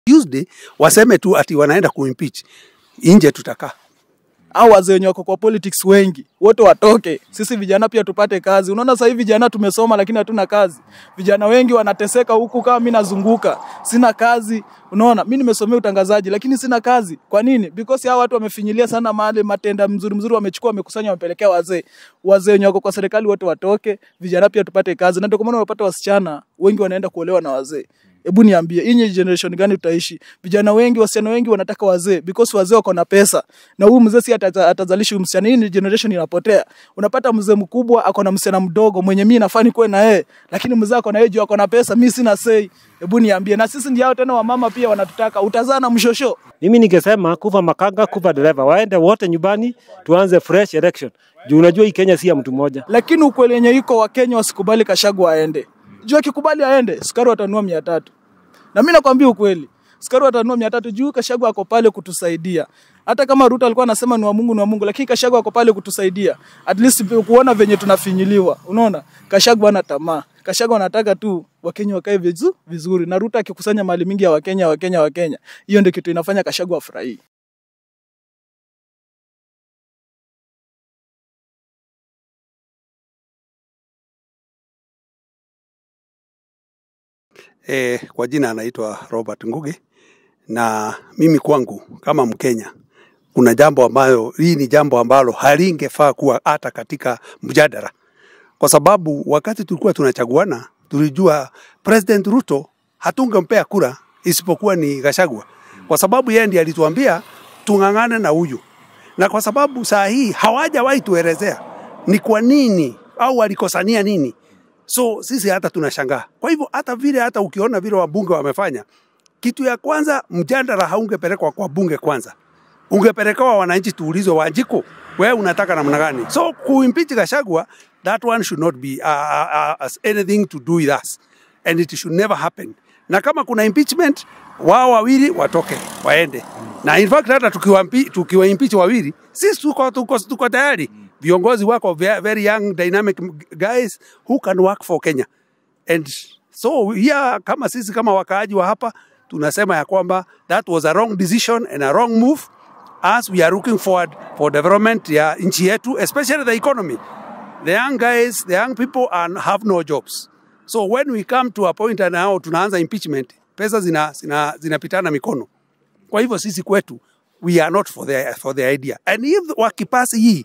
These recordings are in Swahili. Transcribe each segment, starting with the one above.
Tuesday waseme tu ati wanaenda kuimpeach, nje tutakaa. au wazee wenye wako kwa politics wengi wote watoke, sisi vijana pia tupate kazi. Unaona sasa hivi vijana tumesoma lakini hatuna kazi. Vijana wengi wanateseka huku, kama mimi nazunguka sina kazi. Unaona, mimi nimesomea utangazaji lakini sina kazi. Kwa nini? Because hao watu wamefinyilia sana mahali matenda mzuri mzuri wamechukua, wamekusanya, wamepelekea wazee. Wazee wenye wako kwa serikali wote watoke, vijana pia tupate kazi, na ndio kwa maana unapata wasichana wengi wanaenda kuolewa na wazee. Hebu niambie, hii ni generation gani tutaishi? Vijana wengi, wasichana wengi wanataka wazee because wazee wako na pesa, na huyu mzee si ataza- atazalisha huyu msichana. Hii ni generation inapotea. Unapata mzee mkubwa ako na msichana mdogo mwenye mimi nafaa nikuwe na yeye, lakini mzee ako na yeye juu ako na pesa, mimi sina say. Hebu niambie, na sisi ndio hao tena wamama pia wanatutaka, utazaa na mshosho. Mimi ningesema kuva makanga, kuva dereva, waende wote nyumbani, tuanze fresh election. Juu unajua hii Kenya si ya mtu mmoja. Lakini ukweli yenye iko Wakenya wasikubali Kashagwa aende. Juu akikubali aende, sukari watanunua mia tatu. Na mimi nakwambia ukweli, sukari watanunua mia tatu juu Kashagwa ako pale kutusaidia. Hata kama Ruto alikuwa anasema ni wa Mungu ni wa Mungu, lakini Kashagwa ako pale kutusaidia. At least kuona venye tunafinyiliwa. Unaona? Kashagwa ana tamaa. Kashagwa anataka tu Wakenya wakae vizu, vizuri. Na Ruto akikusanya mali mingi ya Wakenya, Wakenya, Wakenya. Hiyo ndio kitu inafanya Kashagwa afurahie. E, kwa jina anaitwa Robert Ngugi na mimi kwangu kama Mkenya kuna jambo ambayo hii ni jambo ambalo halingefaa kuwa hata katika mjadala, kwa sababu wakati tulikuwa tunachaguana tulijua President Ruto hatungempea kura isipokuwa ni Gachagua, kwa sababu yeye ndiye alituambia tung'ang'ane na huyu, na kwa sababu saa hii hawajawahi tuelezea ni kwa nini au walikosania nini So sisi hata tunashangaa. Kwa hivyo hata vile hata ukiona vile wabunge wamefanya, kitu ya kwanza mjadala haungepelekwa kwa bunge kwanza, ungepelekewa wananchi tuulizwe, Wanjiku, wewe unataka namna gani? So kuimpeach Gachagua, that one should not be uh, uh, uh, anything to do with us and it should never happen. Na kama kuna impeachment, wao wawili watoke waende, na in fact hata tukiwa, tukiwa impeach wawili, sisi tuko, tuko, tuko tayari viongozi wako ve- very young dynamic guys who can work for Kenya and so here kama sisi kama wakaaji wa hapa tunasema ya kwamba that was a wrong decision and a wrong move as we are looking forward for development ya nchi yetu especially the economy the young guys the young people are, have no jobs so when we come to a point now tunaanza impeachment pesa zina, zina, zinapitana mikono kwa hivyo sisi kwetu we are not for the, for the idea and if wakipasi hii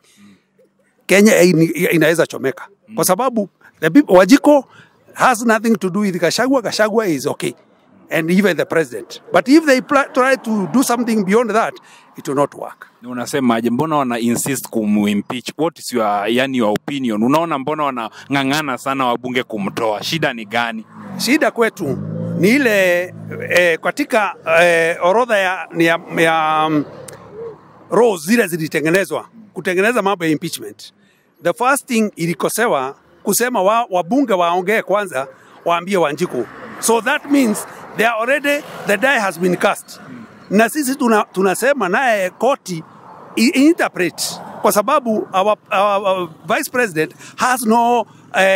Kenya in- inaweza chomeka kwa sababu the people, Wajiko has nothing to do with Gachagua. Gachagua is okay and even the president. But if they pl- try to do something beyond that, it will not work. Na unasemaje mbona wana insist kumimpeach what is your yani your opinion unaona mbona wanang'ang'ana sana wabunge kumtoa shida ni gani Shida kwetu ni ile eh, katika eh, orodha ya, ni ya, ya um, rules zile zilitengenezwa kutengeneza mambo ya impeachment. The first thing ilikosewa kusema wa, wabunge waongee kwanza, waambie Wanjiku. So that means they are already the die has been cast. Na sisi tuna, tunasema naye koti i- interpret kwa sababu our, our, our vice president has no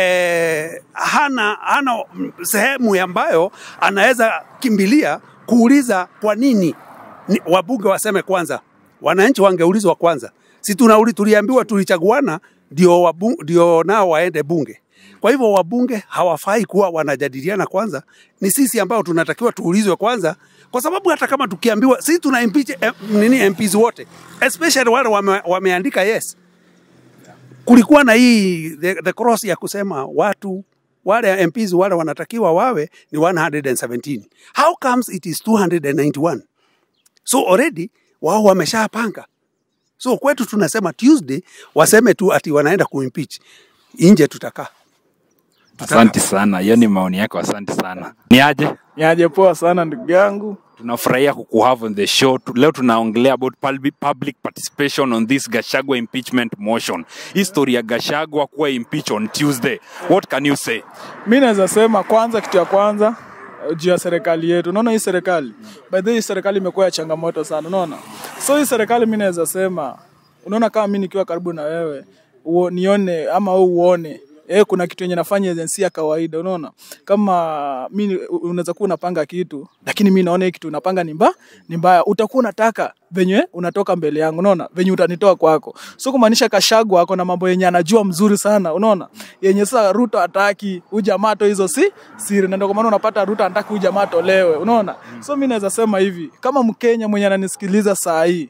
eh, hana, hana sehemu ambayo anaweza kimbilia kuuliza kwa nini ni, wabunge waseme kwanza, wananchi wangeulizwa kwanza. Si tunauli tuliambiwa tulichaguana ndio wabu, ndio nao waende bunge. Kwa hivyo wabunge hawafai kuwa wanajadiliana kwanza, ni sisi ambao tunatakiwa tuulizwe kwanza, kwa sababu hata kama tukiambiwa sisi tuna impeach eh, nini MPs wote especially wale wame, wameandika yes, kulikuwa na hii the, the cross ya kusema watu wale MPs wale wanatakiwa wawe ni 117. How comes it is 291? So already wao wameshapanga. So kwetu tunasema Tuesday waseme tu ati wanaenda kuimpeach, nje tutakaa. asante sana hiyo ni maoni yako asante sana ni aje Niaje poa sana ndugu yangu. tunafurahia kukuhave on the show Tu- leo tunaongelea about public, public participation on this gashagwa impeachment motion history ya gashagwa kuwa impeach on tuesday what can you say mi naweza sema kwanza, kitu ya kwanza eh, juu ya serikali yetu. Unaona hii serikali, by the way, hii serikali imekuwa ya changamoto sana, unaona. So hii serikali mi naweza sema, unaona kama mi nikiwa karibu na wewe uo, nione ama wewe uone Eh, kuna kitu yenye nafanya agency ya kawaida, unaona? Kama mimi unaweza kuwa unapanga kitu, lakini mimi naona hii kitu unapanga ni mbaya, ni mbaya. Utakuwa unataka venye unatoka mbele yangu, unaona? Venye utanitoa kwako. So kumaanisha Kashagwa ako na mambo yenye anajua mzuri sana, unaona? Yenye sasa Ruto hataki, huyu jamaa to hizo si siri. Na ndio kwa maana unapata Ruto anataka huyu jamaa tolewe, unaona? So mimi naweza sema hivi, kama Mkenya mwenye ananisikiliza saa hii,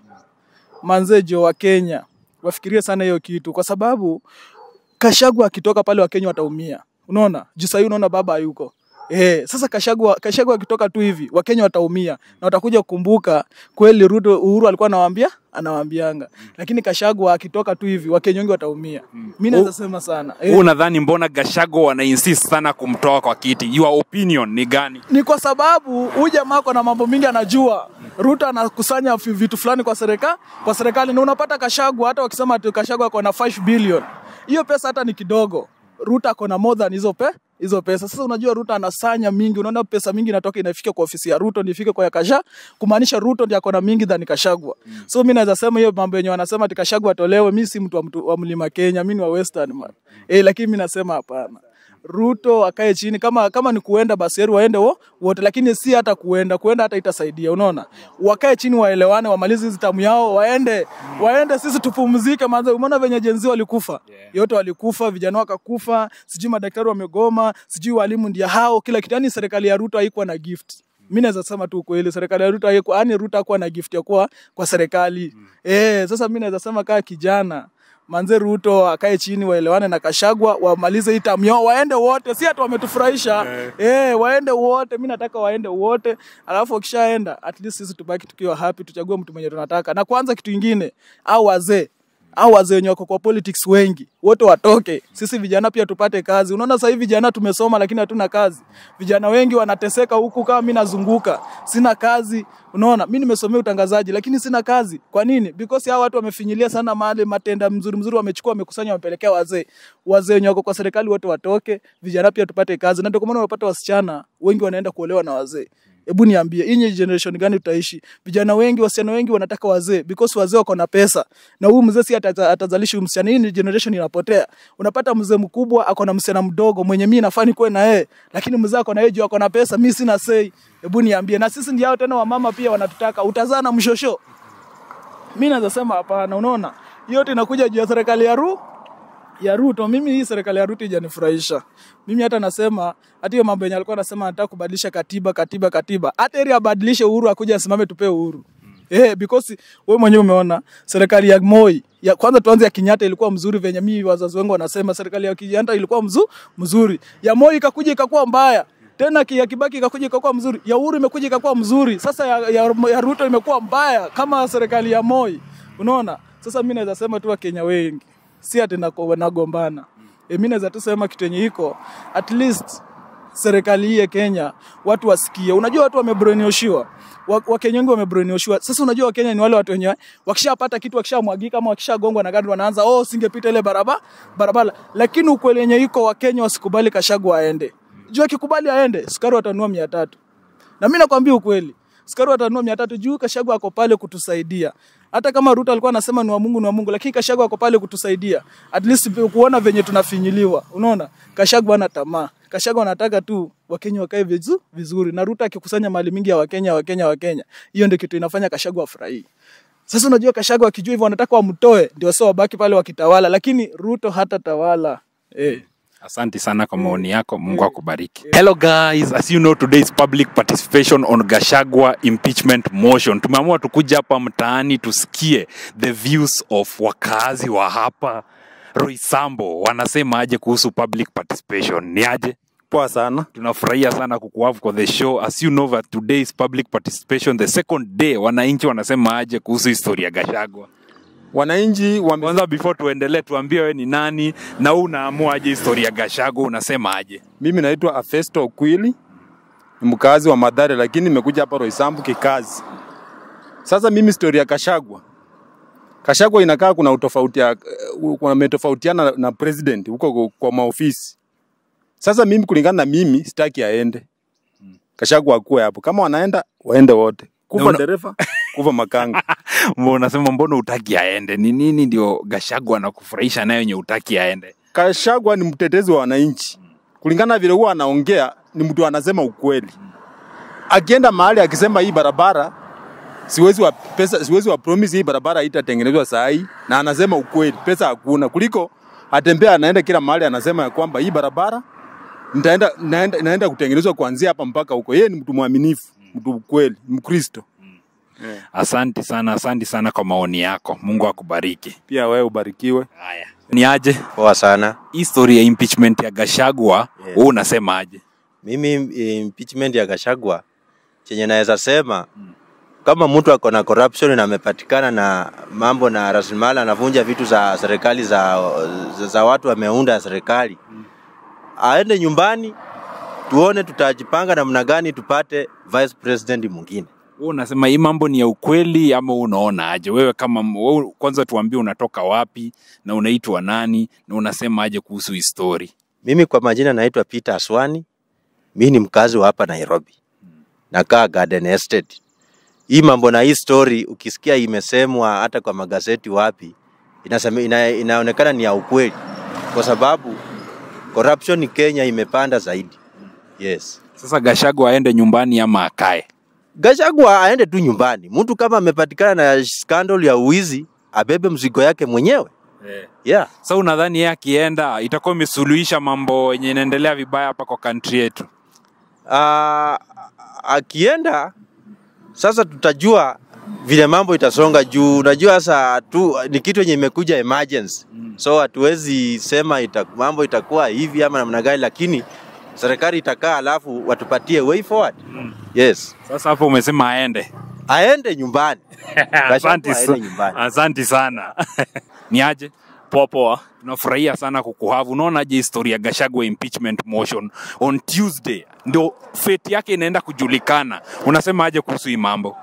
manzejo wa Kenya wafikirie sana hiyo kitu, kwa sababu Kashagwa akitoka pale Wakenya wataumia. Unaona? Juu sahii unaona baba hayuko. Eh, sasa Kashagwa Kashagwa akitoka tu hivi Wakenya wataumia na watakuja kukumbuka kweli Ruto Uhuru alikuwa anawaambia anawaambianga. Lakini Kashagwa akitoka tu hivi Wakenya wengi wataumia. Mimi naweza sema sana. Wewe unadhani mbona Gachagua wana insist sana kumtoa kwa kiti? Your opinion ni gani? ni kwa sababu huyu jamaa ako na mambo mingi anajua. Ruto anakusanya fi- vitu fulani kwa serikali kwa serikali, na unapata Kashagwa, hata wakisema ati Kashagwa ako na 5 billion, hiyo pesa hata ni kidogo. Ruto ako na more than hizo pe hizo pesa. Sasa unajua Ruto anasanya mingi, unaona pesa mingi inatoka inafika kwa ofisi ya Ruto ndio ifike kwa ya Kasha, kumaanisha Ruto ndiye ako na mingi than Kashagwa. So mimi naweza sema hiyo mambo yenye wanasema ati Kashagwa atolewe, mimi si mtu wa, mtu wa mlima Kenya, mimi ni wa Western man. Eh, lakini mimi nasema hapana. Ruto akae chini, kama kama ni kuenda basi heri waende wo, wote, lakini si hata kuenda kuenda hata itasaidia. Unaona, wakae chini, waelewane, wamalize hizi tamu yao, waende waende, sisi tupumzike. Manze, umeona venye jenzi walikufa yote, walikufa vijana wakakufa, sijui madaktari wamegoma, sijui walimu ndia hao, kila kitu. Yani serikali ya Ruto haikuwa na gift mi naweza sema tu kweli, serikali ya Ruto haikuwa, yani Ruto hakuwa na gift ya kuwa kwa serikali eh. Sasa mi naweza sema kaa kijana manze Ruto akae chini waelewane na Kashagwa wamalize hii tamu yao waende wote, si hata wametufurahisha eh, waende wote. Mi nataka waende wote, alafu wakishaenda at least sisi tubaki tukiwa happy, tuchague mtu mwenye tunataka. Na kwanza kitu ingine, au wazee au wazee wenye wako kwa politics wengi wote watoke, sisi vijana pia tupate kazi. Unaona sasa hivi vijana tumesoma lakini hatuna kazi. Vijana wengi wanateseka huku, kama mimi nazunguka sina kazi. Unaona, mimi nimesomea utangazaji lakini sina kazi. Kwa nini? Because hao watu wamefinyilia sana mahali matenda mzuri mzuri, wamechukua wamekukusanya, wamepelekea wazee. Wazee wenye wako kwa serikali wote watoke, vijana pia tupate kazi, na ndio kwa maana unapata wasichana wengi wanaenda kuolewa na wazee. Hebu niambie, hii ni generation gani tutaishi? Vijana wengi, wasichana wengi wanataka wazee because wazee wako na pesa, na huyu mzee si ataza- atazalisha huyu msichana. Hii ni generation inapotea. Unapata mzee mkubwa ako na msichana mdogo mwenye mimi nafaa nikuwe na yeye, lakini mzee ako na yeye juu ako na pesa, mimi sina sei. Hebu niambie, na sisi ndio hao tena wamama pia wanatutaka, utazaa na mshosho. Mimi naweza sema hapana. Unaona, hiyo yote inakuja juu ya serikali ya Ru ya Ruto. Mimi hii serikali ya Ruto ijanifurahisha. Mimi hata nasema hata hiyo mambo yenye alikuwa anasema anataka kubadilisha katiba katiba katiba, hata ili abadilishe Uhuru akuja asimame tupe uhuru. Eh, because wewe mwenyewe umeona serikali ya Moi ya kwanza, tuanze ya Kenyatta ilikuwa mzuri venye mimi wazazi wangu wanasema, serikali ya Kenyatta ilikuwa mzu, mzuri. Ya Moi ikakuja ikakuwa mbaya tena ki- ya Kibaki ikakuja ikakuwa mzuri, ya Uhuru imekuja ikakuwa mzuri. Sasa ya, ya, ya Ruto imekuwa mbaya kama serikali ya Moi. Unaona, sasa mimi naweza sema tu Wakenya wengi si ati nako- nagombana. E, mimi naweza tu sema kitu yenye iko at least serikali hii ya Kenya watu wasikie. Unajua watu wamebrainwashiwa. Wa- Wakenya wengi wamebrainwashiwa. Sasa unajua Wakenya ni wale watu wenye wakishapata kitu wakishamwagika ama wakishagongwa na gari wanaanza oh, singepita ile barabara barabara. Lakini ukweli yenye iko Wakenya wasikubali Kashagwa aende. Juu akikubali aende, sukari watanunua mia tatu. Na mimi nakwambia ukweli, sukari watanunua mia tatu juu Kashagwa ako pale kutusaidia. Hata kama Ruto alikuwa anasema ni wa Mungu ni wa Mungu, lakini Kashagwa ako pale kutusaidia. At least kuona venye tunafinyiliwa. Unaona? Kashagwa ana tamaa. Kashagwa anataka tu Wakenya wakae vizu, vizuri na Ruto akikusanya mali mingi ya Wakenya Wakenya Wakenya. Hiyo ndio kitu inafanya Kashagwa afurahie. Sasa unajua Kashagwa akijua hivyo wanataka wamtoe ndio sio wabaki pale wakitawala, lakini Ruto hata tawala. Eh. Asante sana kwa maoni yako. Mungu akubariki. Hello guys, as you know today is public participation on Gashagwa impeachment motion. Tumeamua tukuja hapa mtaani tusikie the views of wakazi wa hapa Roysambo wanasema aje kuhusu public participation. Ni aje? Poa sana. tunafurahia sana kukuhavu kwa the show as you know that today is public participation the second day wananchi wanasema aje kuhusu historia ya gashagwa Wananchi wame... kwanza before tuendelee tuambie wewe ni nani na wewe unaamua aje historia ya gashagwa unasema aje mimi naitwa Afesto Okwili, ni mkazi wa Madhare, lakini nimekuja hapa Roysambu kikazi. Sasa mimi story ya Kashagwa, Kashagwa inakaa kuna utofauti ya uh, wametofautiana na, na president huko kwa- kwa maofisi. Sasa mimi kulingana na mimi sitaki aende. Kashagwa akuwe hapo, kama wanaenda waende wote, kufa una- dereva kufa makanga. Mbona unasema mbona utaki aende ni nini ndio gashagwa anakufurahisha nayo yenye utaki aende Kashagwa ni mtetezi wa wananchi, kulingana vile huwa anaongea, ni mtu anasema ukweli. Akienda mahali akisema hii barabara siwezi wa pesa, siwezi wa promise hii barabara haitatengenezwa saa hii, na anasema ukweli, pesa hakuna, kuliko atembea anaenda kila mahali anasema ya kwamba hii barabara nitaenda naenda, naenda kutengenezwa kuanzia hapa mpaka huko. Yeye ni mtu mwaminifu, mtu ukweli, Mkristo. Asanti sana, asanti sana kwa maoni yako. Mungu akubariki. Pia wewe ubarikiwe. Haya, ni aje Poa sana. hii story ya impeachment ya Gashagwa, Yes. wewe unasema aje? Mimi impeachment ya Gachagua chenye naweza sema kama mtu ako na corruption na amepatikana na mambo na rasilimali anavunja vitu za serikali za, za, za watu ameunda serikali, aende nyumbani, tuone tutajipanga namna gani tupate vice president mwingine. Wewe unasema hii mambo ni ya ukweli ama wewe unaona aje? Wewe kama wewe, kwanza tuambie unatoka wapi na unaitwa nani na unasema aje kuhusu hii story? Mimi kwa majina naitwa Peter Aswani, mi ni mkazi wa hapa Nairobi, nakaa Garden Estate. Hii mambo na hii story ukisikia imesemwa hata kwa magazeti wapi, inasema, ina, inaonekana ni ya ukweli, kwa sababu corruption Kenya imepanda zaidi. Yes. Sasa Gashagwa aende nyumbani ama akae? Gachagua aende tu nyumbani. Mtu kama amepatikana na scandal ya uwizi abebe mzigo yake mwenyewe. Yeah. Sasa unadhani yeye akienda itakuwa imesuluhisha mambo yenye inaendelea vibaya hapa kwa country yetu? Ah, akienda sasa tutajua vile mambo itasonga juu. Unajua sasa tu ni kitu yenye imekuja emergency, so hatuwezi sema ita, mambo itakuwa hivi ama namna gani, lakini serikali itakaa alafu watupatie way forward. Yes, Sasa hapo umesema aende. aende nyumbani. Asante Gachagua sa- aende nyumbani. asante sana. ni aje? Poa poa. tunafurahia sana kukuhavu. Unaonaje historia ya Gachagua impeachment motion on Tuesday, ndio fate yake inaenda kujulikana. Unasema aje kuhusu hii mambo?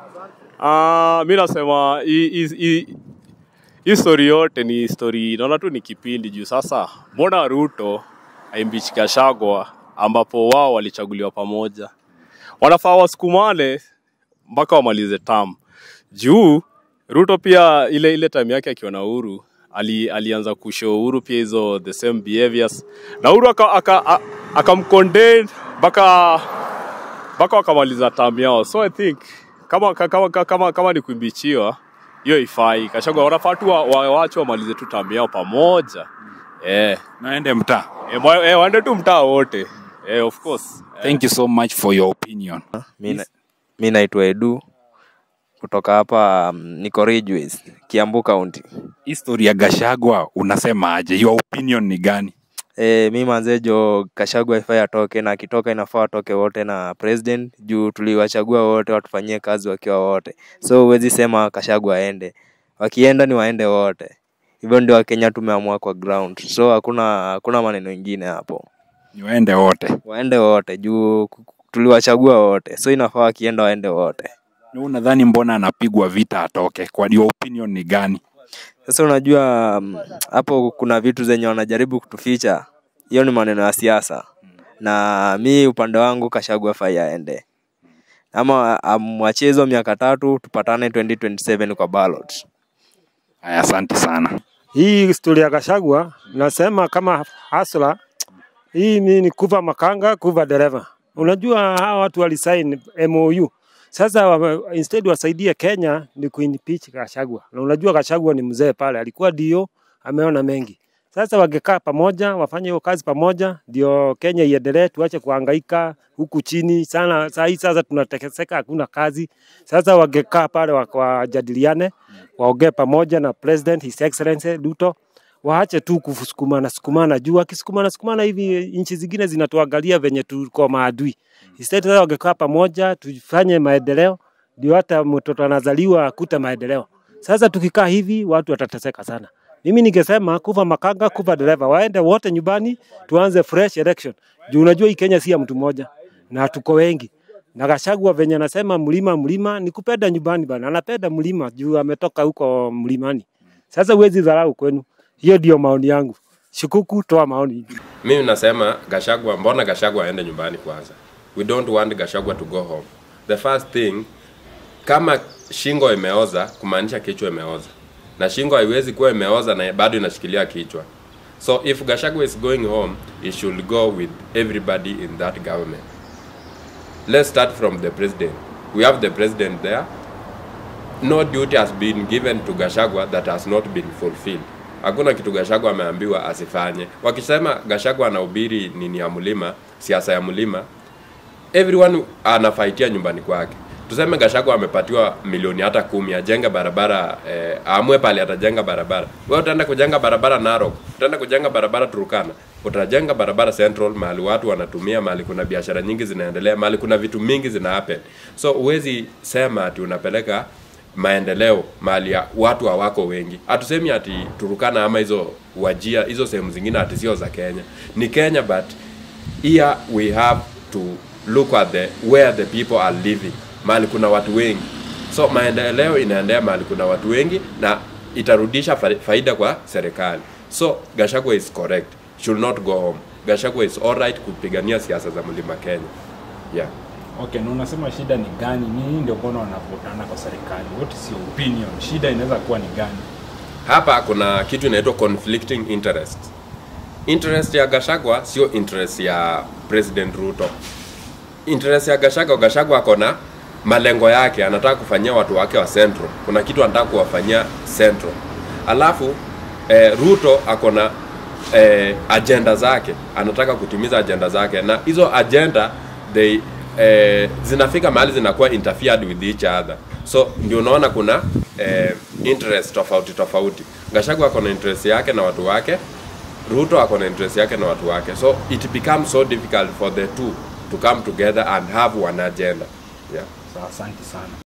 Uh, mi nasema hii- hii- hii hii story yote ni story, naona tu ni kipindi juu. Sasa mbona Ruto aimbichi Gachagua ambapo wao walichaguliwa pamoja, wanafaa wasukumane mpaka wamalize term juu Ruto pia ile ile time yake akiwa na Uhuru ali, alianza kushow Uhuru pia hizo the same behaviors na Uhuru akamcondemn aka, aka akamcondemn mpaka mpaka wakamaliza term yao, so I think kama kama kama, kama, kama ni kuimbichiwa hiyo ifai. Gachagua wanafaa tu wa- wa- waache wamalize tu term yao pamoja eh, Naende mtaa. eh, mwa- eh, waende tu mtaa wote eh, of course Thank you so much for your opinion. Mi na- mi naitwa Edu kutoka hapa um, niko Ridgeways, Kiambu County. History ya Gachagua unasema aje? Your opinion ni gani? E, mi manzejo Kashagwa ifai atoke na akitoka inafaa atoke wote na president juu tuliwachagua wote watufanyie kazi wakiwa wote, so huwezi sema Kashagwa aende, wakienda ni waende wote. Hivyo ndio Wakenya tumeamua kwa ground, so hakuna hakuna maneno ingine hapo, Ni waende wote. waende wote juu ku- ku- tuliwachagua wote, so inafaa wakienda waende wote. Na unadhani mbona anapigwa vita atoke? Kwa your opinion ni gani? Sasa unajua mm, hapo kuna vitu zenye wanajaribu kutuficha, hiyo ni maneno ya siasa, na mi upande wangu Kashagwa fai aende, ama amwachie hizo miaka tatu, tupatane 2027 kwa ballot. Aya, asante sana. Hii historia ya Gachagua nasema kama hasla hii ni, ni kuva makanga kuva dereva. Unajua hawa watu walisign MOU. Sasa wa, instead wasaidie Kenya ni kuimpeach Gachagua. Na unajua Gachagua ni mzee pale, alikuwa dio, ameona mengi. Sasa wangekaa pamoja, wafanye hiyo kazi pamoja, ndio Kenya iendelee, tuache kuhangaika huku chini sana. Saa hii sasa tunateseka, hakuna kazi. Sasa wangekaa pale wa- wajadiliane, waongee pamoja na President His Excellency Ruto, waache tu kusukumana sukumana juu, akisukumana sukumana hivi nchi zingine zinatuangalia venye tuko maadui. Instead sasa wangekaa pamoja, tufanye maendeleo, ndio hata mtoto anazaliwa akute maendeleo. Sasa tukikaa hivi watu watateseka sana. Mimi ningesema kuva makanga, kuva dereva, waende wote nyumbani, tuanze fresh election. Juu unajua hii Kenya si ya mtu mmoja na tuko wengi. Na Gachagua venye anasema mlima mlima, ni kupenda nyumbani bana, anapenda mlima juu ametoka huko mlimani. Sasa huwezi dharau kwenu. Hiyo ndio maoni yangu. Shukuku, toa maoni. Mimi nasema Gashagwa, mbona Gashagwa aende nyumbani kwanza? We don't want Gashagwa to go home. The first thing, kama shingo imeoza, kumaanisha kichwa imeoza, na shingo haiwezi kuwa imeoza na bado inashikilia kichwa. So if Gachagua is going home, he should go with everybody in that government. Let's start from the president. We have the president there. No duty has been given to Gachagua that has not been fulfilled. Hakuna kitu Gachagua ameambiwa asifanye. Wakisema Gachagua anahubiri nini ya mlima, siasa ya mlima, everyone anafaitia nyumbani kwake. Tuseme Gachagua amepatiwa milioni hata kumi ajenge barabara eh, aamue pale atajenga barabara. Wewe utaenda kujenga barabara Narok, utaenda kujenga barabara Turkana, utajenga barabara Central mahali watu wanatumia, mahali kuna biashara nyingi zinaendelea, mahali kuna vitu mingi zina happen. So huwezi sema ati unapeleka maendeleo mahali ya watu hawako wengi. Hatusemi ati Turukana ama hizo wajia hizo sehemu zingine ati sio za Kenya. Ni Kenya but here we have to look at the where the people are living mahali kuna watu wengi so maendeleo inaendea mahali kuna watu wengi na itarudisha fa- faida kwa serikali so Gachagua is correct should not go home Gachagua is alright kupigania siasa za mlima Kenya yeah Okay, na unasema shida ni gani? Nini ndio mbona wanavutana kwa serikali? What is your opinion? Shida inaweza kuwa ni gani? hapa kuna kitu inaitwa conflicting interest interest ya Gachagua sio interest ya President Ruto interest ya Gachagua Gachagua ako na malengo yake anataka kufanyia watu wake wa Central kuna kitu anataka kuwafanyia Central alafu eh, Ruto ako na eh, agenda zake anataka kutimiza agenda zake na hizo agenda they eh, zinafika mahali zinakuwa interfered with each other so ndio unaona kuna eh, interest tofauti tofauti Gachagua ako na interest yake na watu wake Ruto ako na interest yake na watu wake so it becomes so difficult for the two to come together and have one agenda yeah So, asante sana.